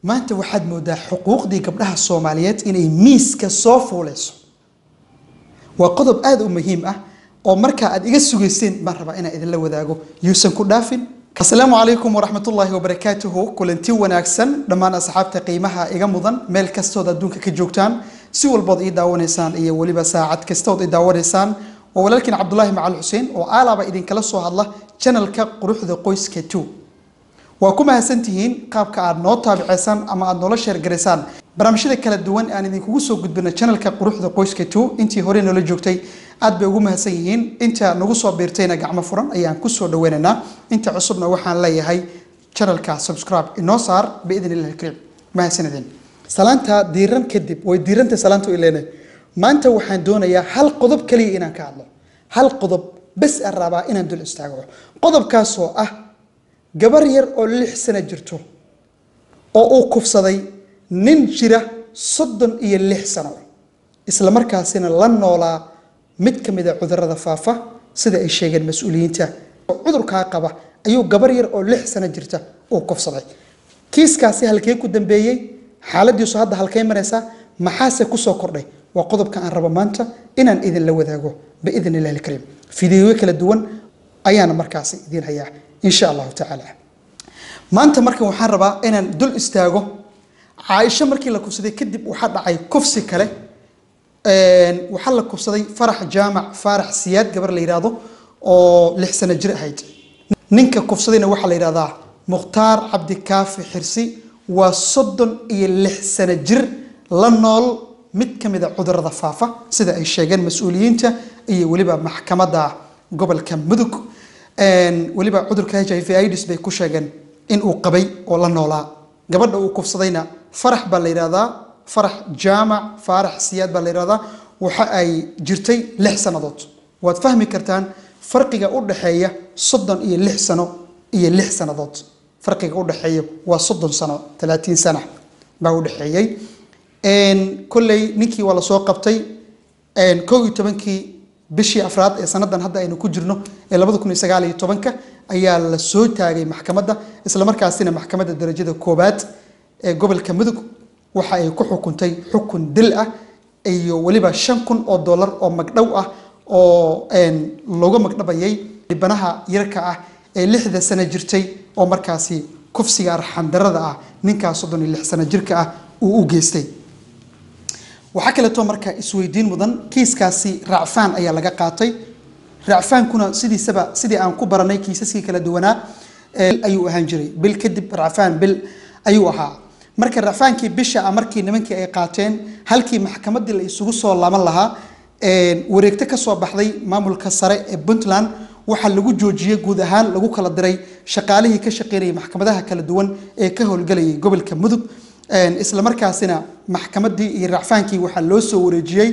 maanta waxaad moodaa xuquuqdii gabdhaha soomaaliyeed inay miiska soo fuuleyso waa qodob aada u muhiim ah oo markaa aad iga sugayseen baan rabaa inaan idinla wadaago yuusan ku dhaafin asalaamu calaykum waraxmatullaahi wabarakaatuhu kulanti wanaagsan dhammaan asxaabta qiimaha iga mudan meel kastood adduunka ka joogtaan si walbood ii daawanaysaan iyo weliba saacad kastood ii daawanaysaan waa walaalkiin cabdulaahi macal xuseen oo aalaaba idinkala soo hadla janalka quruxda qoyska two waa ku mahadsantihiin qaabka aad noo taabiceysaan ama aad noola sheergaraysaan barnaamijyada kala duwan aan idinkugu soo gudbino janalka quruxda qoyska two intii hore noola joogtay aad bay ugu mahadsan yihiin inta nagu soo biirtayna gacmo furan ayaan kusoo dhaweynaynaa inta cusubna waxaan leeyahay janalka subscribe inoo saar biidn illahi kariim mahadsanidin salaanta diiran kadib way diiranta salaanta ileenay maanta waxaan doonayaa hal qodob kaliya inaan ka hadlo hal qodob bes aan rabaa inaan dul istaago qodobkaasoo ah gabar yar oo lix sano jirto oo uu kufsaday nin jira soddon iyo lix sano isla markaasina la noolaa mid ka mid a cudurada faafa sida ay sheegeen mas-uuliyiinta cudurkaa qaba ayuu gabar yar oo lix sano jirta uu kufsaday kiiskaasi halkee ku dambeeyey xaaladiisu hadda halkay maraysaa maxaase kusoo kordhay waa qodobka aan rabo maanta inaan idinla wadaago biidn illahi alkariim fideeyo kala duwan ayaana markaasi idiin hayaa insha allahu tacaala maanta markan waxaan rabaa inaan dul istaago caaisho markii la kufsaday kadib waxaa dhacay kufsi kale waxaa la kufsaday farax jaamac faarax siyaad gabar la yidhaahdo oo lix sano jir ahayd ninka kufsadayna waxaa la yidhahdaa mukhtaar cabdikaafi xirsi waa soddon iyo lix sano jir la nool mid ka mid a cudurada faafa sida ay sheegeen mas-uuliyiinta iyo weliba maxkamadda gobolka mudug weliba cudurka h i v ids bay ku sheegeen in uu qabay oo la noolaa gabadha uu kufsadayna farax baa la yidhahdaa farax jaamac faarax siyaad baa la yidhahdaa waxa ay jirtay lix sannadood waad fahmi kartaan farqiga u dhexeeya soddon iyo lix sano iyo lix sannadood farqiga u dhexeeya waa soddon sano talaatiin sana baa u dhexeeyey kolley ninkii waa lasoo qabtay kow iyo tobankii bishii afraad ee sanadan hadda aynu ku jirno ee labada kun iyo sagaal iyo tobanka ayaa la soo taagay maxkamadda islamarkaasina maxkamadda darajada koobaad ee gobolka mudug waxa ay ku xukuntay xukun dil ah iyo weliba shan kun oo dollar oo magdhow ah oo looga magdhabayay dhibanaha yarka ah ee lixda sano jirtay oo markaasi kufsiga arxandarada ah ninkaas soddon iyo lix sano jirka ah uu u geystay waxaa kaleeto marka isweydiin mudan kiiskaasi racfaan ayaa laga qaatay racfaankuna sidiisaba sidii aan ku baranay kiisaskii kala duwanaa ayuu ahaan jiray bil kadib racfaan bil ayuu ahaa marka racfaankii bisha ah markii nimankii ay qaateen halkii maxkamadii la isugu soo laaban lahaa wareegto kasoo baxday maamulka sare ee puntland waxaa lagu joojiyey guud ahaan lagu kala diray shaqaalihii ka shaqeynayay maxkamadaha kala duwan ee ka howlgalayay gobolka mudug isla markaasina maxkamadii iyo racfaankii waxaa loo soo wareejiyey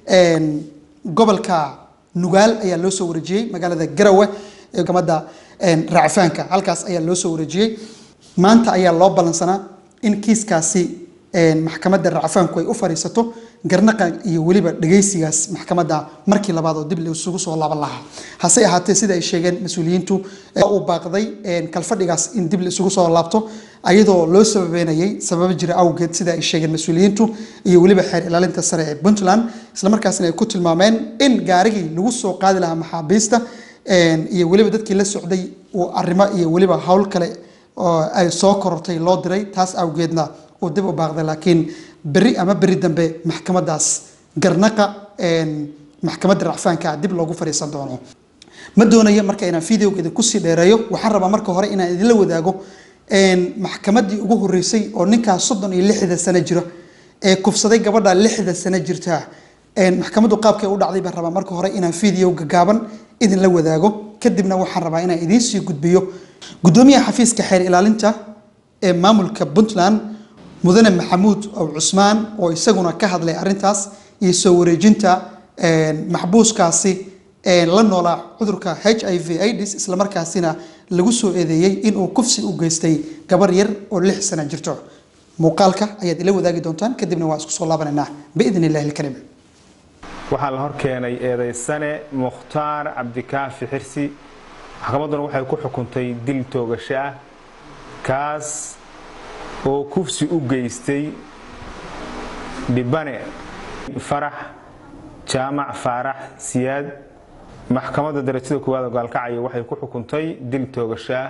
gobolka nugaal ayaa loo soo wareejiyey magaalada garawe ee maxkamadda racfaanka halkaas ayaa loo soo wareejiyey maanta ayaa loo ballansanaa in kiiskaasi maxkamadda racfaanku ay u fariisato garnaqa iyo weliba dhageysigaas maxkamadda markii labaad oo dib isugu soo laaban lahaa hase ahaatee sida ay sheegeen mas-uuliyiintu uu baaqday kalfadhigaas in dib isugu soo laabto ayadoo loo sababeynayay sababo jira awgeed sida ay sheegeen mas-uuliyiintu iyo weliba xeer ilaalinta sare ee puntland islamarkaasina ay ku tilmaameen in gaarigii lagu soo qaadi lahaa maxaabiista iyo weliba dadkii la socday uu arrimo iyo weliba howl kale oo ay soo korortay loo diray taas awgeedna uu dib u baaqday laakiin beri ama beri dambe maxkamadaas garnaqa maxkamadda racfaanka dib loogu fariisan doono ma doonayo marka inaan videoga idinku sii dheereeyo waxaan rabaa marka hore inaan idinla wadaago maxkamaddii ugu horreysay oo ninkaas soddon iyo lixda sano jiro ee kufsaday gabadha lixda sano jirta maxkamaddu qaabkay u dhacday baan rabaa marka hore inaan videoga gaaban idinla wadaago kadibna waxaan rabaa inaan idiin sii gudbiyo guddoomiyaha xafiiska xeer ilaalinta ee maamulka puntland mudane maxamuud ow cusmaan oo isaguna ka hadlay arintaas iyo soo wareejinta maxbuuskaasi la noolaa cudurka h i v ids islamarkaasina lagu soo eedeeyey inuu kufsi u geystay gabar yar oo lix sana jirto muuqaalka ayaad ila wadaagi doontaan kadibna waan isku soo laabanaynaa biidn illahi alkariim waxaa la hor keenay eedaysane mukhtaar cabdikaafi xirsi maxkamadduna waxay ku xukuntay dil toogasho ah kaas oo kufsi u geystay dhibane farax jaamac faarax siyaad maxkamadda darajada koowaad oo gaalkacyo waxay ku xukuntay dil toogashaa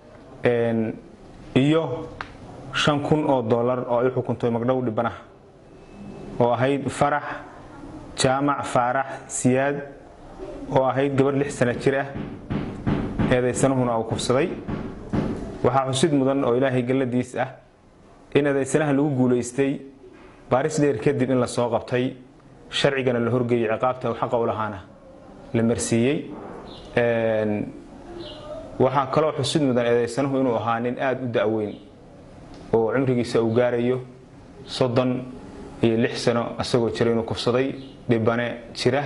iyo shan kun oo dollar oo ay u xukuntay magdhow dhibanaha oo ahayd farax jaamac faarax siyaad oo ahayd gabadh lix sana jir ah eedaysanuhuna uu kufsaday waxaa xusid mudan oo ilaahay galladiis ah in eedaysanaha lagu guulaystay baaris dheer kadib in la soo qabtay sharcigana la horgeeyey ciqaabta uu xaqa u lahaana la marsiiyey waxaa kaloo xusid mudan eedaysanuhu inuu ahaa nin aada u da'weyn oo cumrigiisa uu gaarayo soddon iyo lix sano isagoo jira inuu kufsaday dhibane jira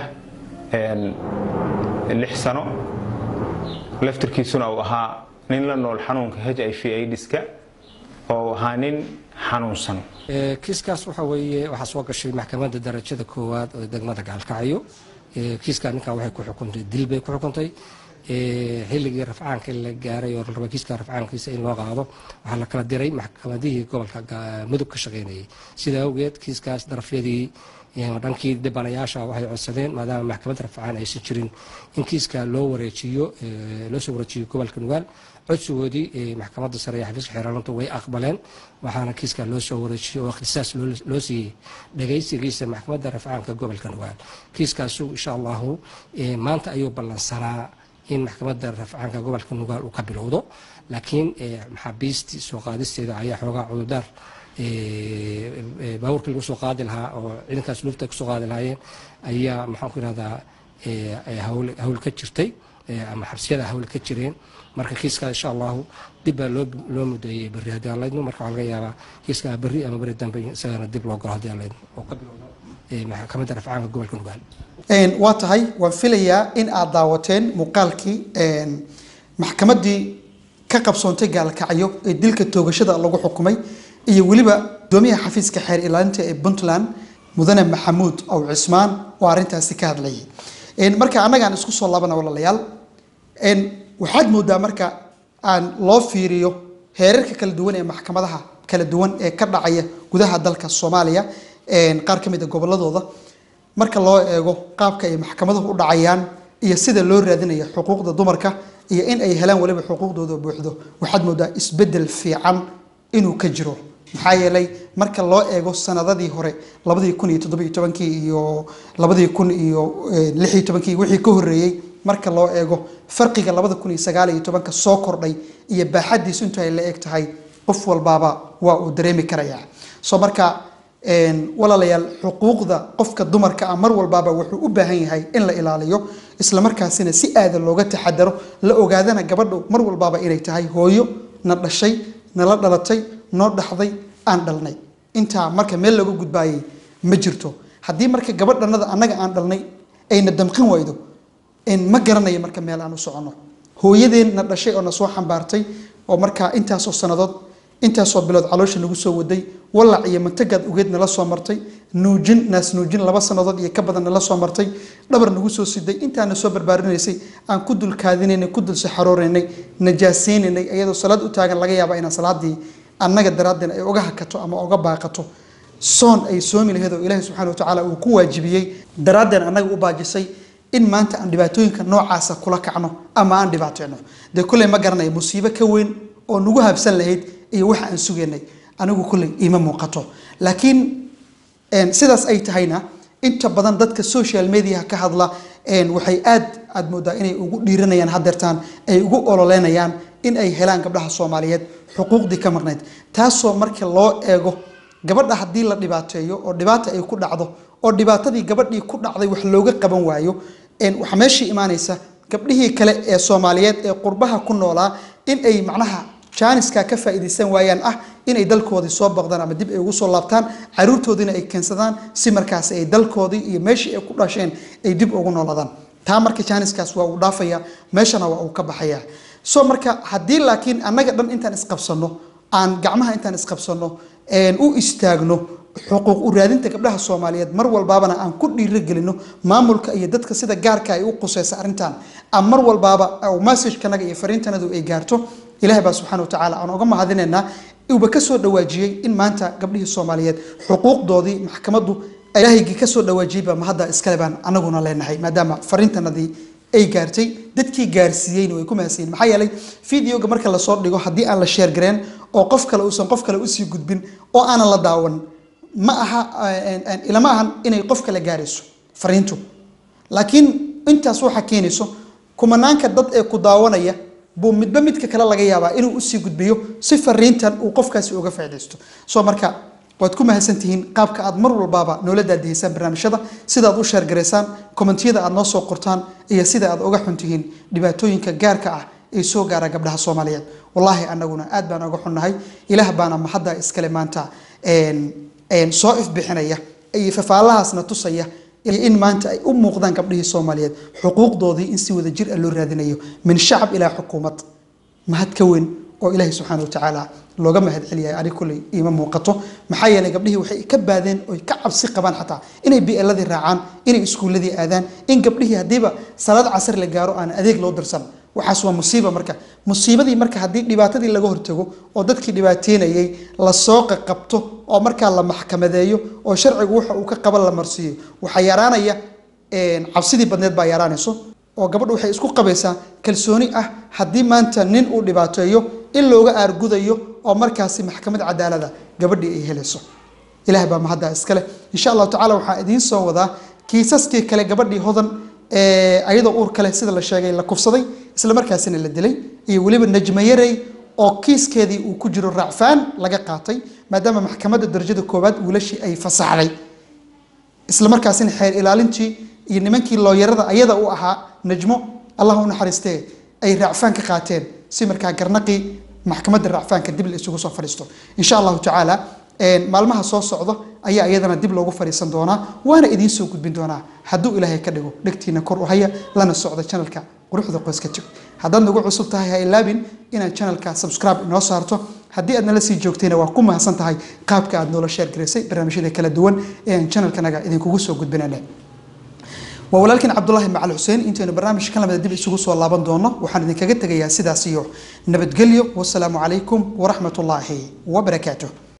lix sano laftirkiisuna uu ahaa nin la nool xanuunka h i v aidiska oo ahaa nin xanuunsan kiiskaas waxa weeye waxaa soo gashay maxkamadda darajada koowaad oo degmada gaalkacyo kiiskaa ninkan waxay ku xukuntay dil bay ku xukuntay xilligii rafcaanka la gaaray oo laraba kiiska rafcaankiisa in loo qaado waxaa la kala diray maxkamadihii gobolka mudug ka shaqaynayay sidaa awgeed kiiskaas darafyadii dhankii dhibanayaasha waxay codsadeen maadaama maxkamadda rafcaan aysan jirin in kiiska loo wareejiyo loo soo wareejiyo gobolka nugaal codsigoodii maxkamadda sare ee xafiiska xeeraalintu way aqbaleen waxaana kiiska loo soo wareejiyey oo ikhtisaas loo siiyey dhagaysigiisa maxkamadda rafcaanka gobolka nugaal kiiskaasu insha allahu maanta ayuu ballansanaa in maxkamadda rafcaanka gobolka nugaal uu ka bilowdo laakiin maxaabiistii soo qaadisteeda ayaa xoogaa cudurdaar baabuurkii lagu soo qaadi lahaa oo ciidankaas lufta kusoo qaadi lahaayeen ayaa maxaan ku irahdaa hawl ka jirtay ama xabsiyada hawl ka jireen marka kiiska insha allahu dib baa loo mudeeyey berri haddii aan laydno marka waxaa laga yaabaa kiiska berri ama berri dambe isagana dib loo galo haddii aan laydno oo ka bilowdo maxkamadda rafcaanka gobolka nugaal waa tahay waan filayaa in aad daawateen muuqaalkii maxkamaddii ka qabsoontay gaalkacyo ee dilka toogashada lagu xukumay iyo weliba gudoomiyaha xafiiska xeer ilaalinta ee puntland mudane maxamuud ow cismaan oo arrintaasi ka hadlayay marka annagaan isku soo laabana walaalayaal waxaad moodaa marka aan loo fiiriyo heerarka kala duwan ee maxkamadaha kala duwan ee ka dhacaya gudaha dalka soomaaliya qaar ka mid a goboladooda marka loo eego qaabka ay maxkamaduhu u dhacayaan iyo sida loo raadinayo xuquuqda dumarka iyo in ay helaan waliba xuquuqdooda buuxdo waxaad moodaa isbedel fiican inuu ka jiro maxaa yeelay marka loo eego sanadadii hore labadii kun iyo toddobiyo tobankii iyo labadii kun iyo lixiyo tobankii wixii ka horreeyey marka loo eego farqiga labada kun iyo sagaal iyo tobanka soo kordhay iyo baaxadiisu intu ay la eg tahay qof walbaaba waa uu dareemi karayaa soo marka walaalayaal xuquuqda qofka dumarka ah mar walbaaba wuxuu u baahan yahay in la ilaaliyo islamarkaasina si aada looga taxadaro la ogaadana gabadhu mar walbaaba inay tahay hooyo na dhashay nala dhalatay noo dhaxday aan dhalnay intaa marka meel looga gudbaayay ma jirto haddii marka gabadhanada annaga aan dhalnay ayna damqin waydo ma garanayo marka meel aan u soconno hooyadeen na dhashay oo na soo xambaartay oo markaa intaasoo sannadood intaasoo bilood caloosha nagu soo waday walac iyo mantagaad ugeed nala soo martay nuujin naas nuujin laba sannadood iyo ka badan nala soo martay dhabar nagu soo siday intaana soo barbaarinaysay aan ku dulkaadinaynay ku dul saxarooraynay najaasaynaynay iyadoo salaad u taagan laga yaaba inaan salaadii annaga daraadeen ay uga hakato ama uga baaqato soon ay soomi laheed oo ilaahi subxana watacaala uu ku waajibiyey daraadeen annaga u baajisay in maanta aan dhibaatooyinka noocaasa kula kacno ama aan dhibaateyno dee kulley ma garanaya musiibo ka weyn oo nagu habsan lahayd iyo waxa aan sugaynay anigu kulley iima muuqato laakiin sidaas ay tahayna inta badan dadka social mediaha ka hadla waxay aad aad moodaa inay ugu dhiiranayaan hadeertaan ay ugu ololeynayaan in ay helaan gabdhaha soomaaliyeed xuquuqdii ka marnayd taasoo marka loo eego gabadha haddii la dhibaateeyo oo dhibaata ay ku dhacdo oo dhibaatadii gabadhii ku dhacday wax looga qaban waayo waxaa meeshii imaanaysa gabdhihii kale ee soomaaliyeed ee qurbaha ku noolaa in ay macnaha jaaniska ka faa'iidaysan waayaan ah inay dalkoodii soo baqdaan ama dib ay ugu soo laabtaan caruurtoodiina ay keensadaan si markaasi ay dalkoodii iyo meeshii ay ku dhasheen ay dib ugu noolaadaan taa marka jaaniskaas waa uu dhaafaya meeshana waa uu ka baxaya so marka haddii laakiin annaga dhan intaan isqabsano aan gacmaha intaan isqabsano u istaagno xuquuq u raadinta gabdhaha soomaaliyeed mar walbaabana aan ku dhiirogelino maamulka iyo dadka sida gaarka ay u quseysa arrintan aan mar walbaaba messagekanaga iyo fariintanadu ay gaarto ilaahay baa subxaana watacaala aan uga mahadinaynaa uuba ka soo dhawaajiyey in maanta gabdhihii soomaaliyeed xuquuqdoodii maxkamaddu ilaahaygii ka soo dhawaajiyeyba mahadda iskale baan anaguna leenahay maadaama fariintanadii ay gaartay dadkii gaarsiiyeyna way ku mahadsanyiin maxaa yeelay videoga marka lasoo dhigo haddii aan la sheergareen oo qof kale uusan qof kale usii gudbin oo aanan la daawan ma aha ilama ahan inay qof kale gaarayso fariintu laakiin intaas waxa keenayso kumanaanka dad ee ku daawanaya buu midba midka kale laga yaabaa inuu usii gudbiyo si fariintan uu qofkaasi uga faaidaysto soo marka waad ku mahadsantihiin qaabka aad mar walbaaba noola daadihaysaan barnaamijyada sidaad u sheergaraysaan kommentiyada aad noo soo qortaan iyo sida aad uga xuntihiin dhibaatooyinka gaarka ah ee soo gaara gabdhaha soomaaliyeed wallaahi anaguna aad baan uga xunnahay ilaah baana mahadda iskale maanta soo ifbixinaya iyo fafaalahaasna tusaya in maanta ay u muuqdaan gabdhihii soomaaliyeed xuquuqdoodii in si wada jir ah loo raadinayo min shacab ilaa xukuumad mahad ka weyn oo ilaahay subxaana watacaala looga mahad celiyahay ani kulley iima muuqato maxaa yeelay gabdhihii waxay ka baadeen oy ka cabsi qabaan xataa inay bi'eladii raacaan inay iskuulladii aadaan in gabdhihii haddiiba salaad casar la gaaro aan adeeg loo dirsan waxaas waa musiiba marka musiibadii marka haddii dhibaatadii laga hortago oo dadkii dhibaateynayay lasoo qaqabto oo markaa la maxkamadeeyo oo sharcigu waxa uu ka qaban la marsiiyo waxaa yaraanaya cabsidii badneed baa yaraanayso oo gabadhu waxay isku qabaysaa kalsooni ah haddii maanta nin uu dhibaateeyo in looga aargudayo oo markaasi maxkamad cadaalada gabadhii ay helayso ilaah baa mahadda iskale insha allahu tacala waxaa idiin soo wadaa kiisaskii kale gabadhii hodan ayadoo uur kale sida la sheegay la kufsaday isla markaasina la dilay iyo weliba najmayarey oo kiiskeedii uu ku jiro raacfaan laga qaatay maadaama maxkamadda darajada koowaad wiilashii ay fasaxday isla markaasina xeer ilaalintii iyo nimankii looyarada ayada u ahaa najmo allah u naxariistee ay raacfaan ka qaateen si markaa garnaqii maxkamadda raacfaanka dib la isugu soo fadhiisto insha allahu tacaala maalmaha soo socda ayaa iyadana dib loogu fadhiisan doonaa waana idiin soo gudbin doonaa hadduu ilaahay ka dhigo dhegtiina kor u haya lana socda janalka quruxda qoyska jig haddaad nagu cusub tahay ha ilaabin inaad janalka subscribe inoo saarto haddii aad nala sii joogtayna waa ku mahadsan tahay qaabka aad noola sheer garaysay barnaamijyada kala duwan ee aan janalkanaga idinkugu soo gudbinana waa walaalkiin cabdulaahi macal xuseen intaynu barnaamij ka lamida dib isugu soo laaban doono waxaan idinkaga tegayaa sidaas iyo nabadgelyo wasalaamu calaykum waraxmat ullaahi wabarakaatuh